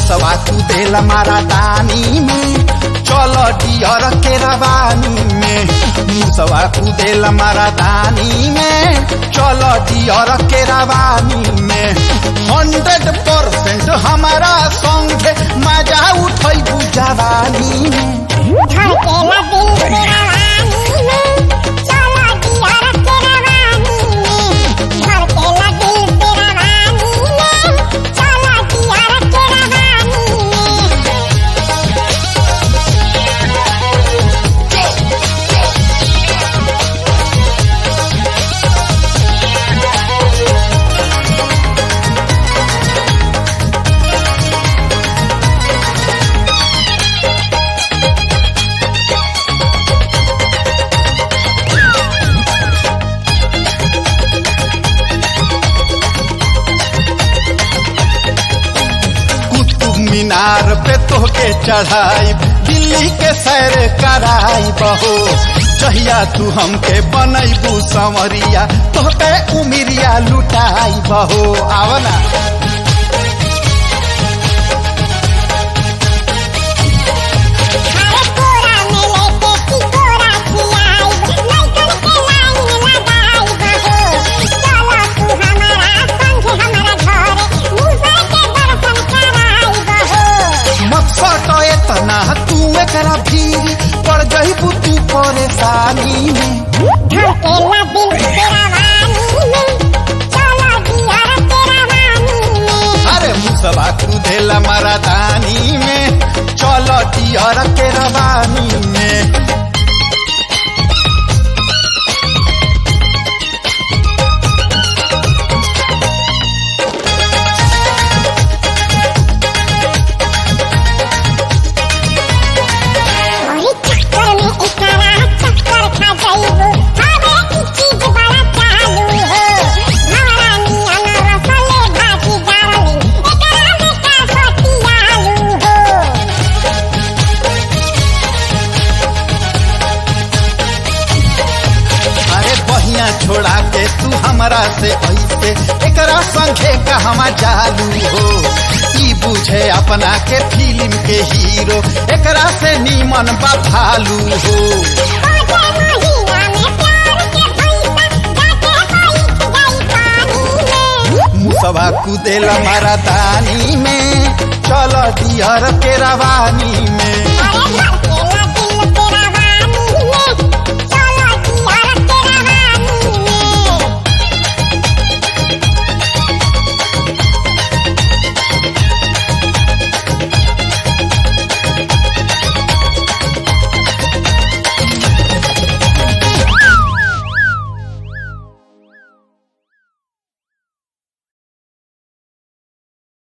मुसवा कुदेला मारा दानी में चल डियर के रवानी में मुसवा कुदेला मारा दानी में चल डियर के रवानी में हंड्रेड परसेंट हमारा संग मजा उठै जवानी में धड़केला दिल तेरा वानी में चला दिया तेरा वानी में धड़केला दिल तेरा वानी में चला दिया तेरा वानी में कुतुब मीनार पे तोहके चढ़ाई दिल्ली के सैर कराई बहो जहिया तू हमके बनैबू संवरिया तोहके उमिरिया लुटाई बहो आवना अरे कोरा में लेके की कोरा खिलाई लइकन के लाइन लगाई बहो चला तू हमारा संग हमारा घरे मुझे के दर्शन कराई बहो मकसद एतना तू एकरा भीड़ पड़ जइबू तू परेशानी में धड़केला दिल तेरा वानी में चला दिया तेरा वानी में अरे मुसवा कुदेला मारा दानी में चल डियर के रवानी में ओही चक्कर में एकरा चक्कर खा जाइबो हवे ई चीज बड़ा चालू हो हमारा नियन रसले भाजी डारलिंग एकरा में का सतियालू हो अरे बहिया छोड़ा के तू हमरा से ऐसे एकरा संगे कहवा चालू हो ई बुझे अपना के फिल्म के हीरो एकरा से नीमन बा भालू हो बाजे महीना में प्यार के पैसा जाके बैठ जाई पानी में मुसवा कुदेला मारा दानी में चल डियर के रवानी में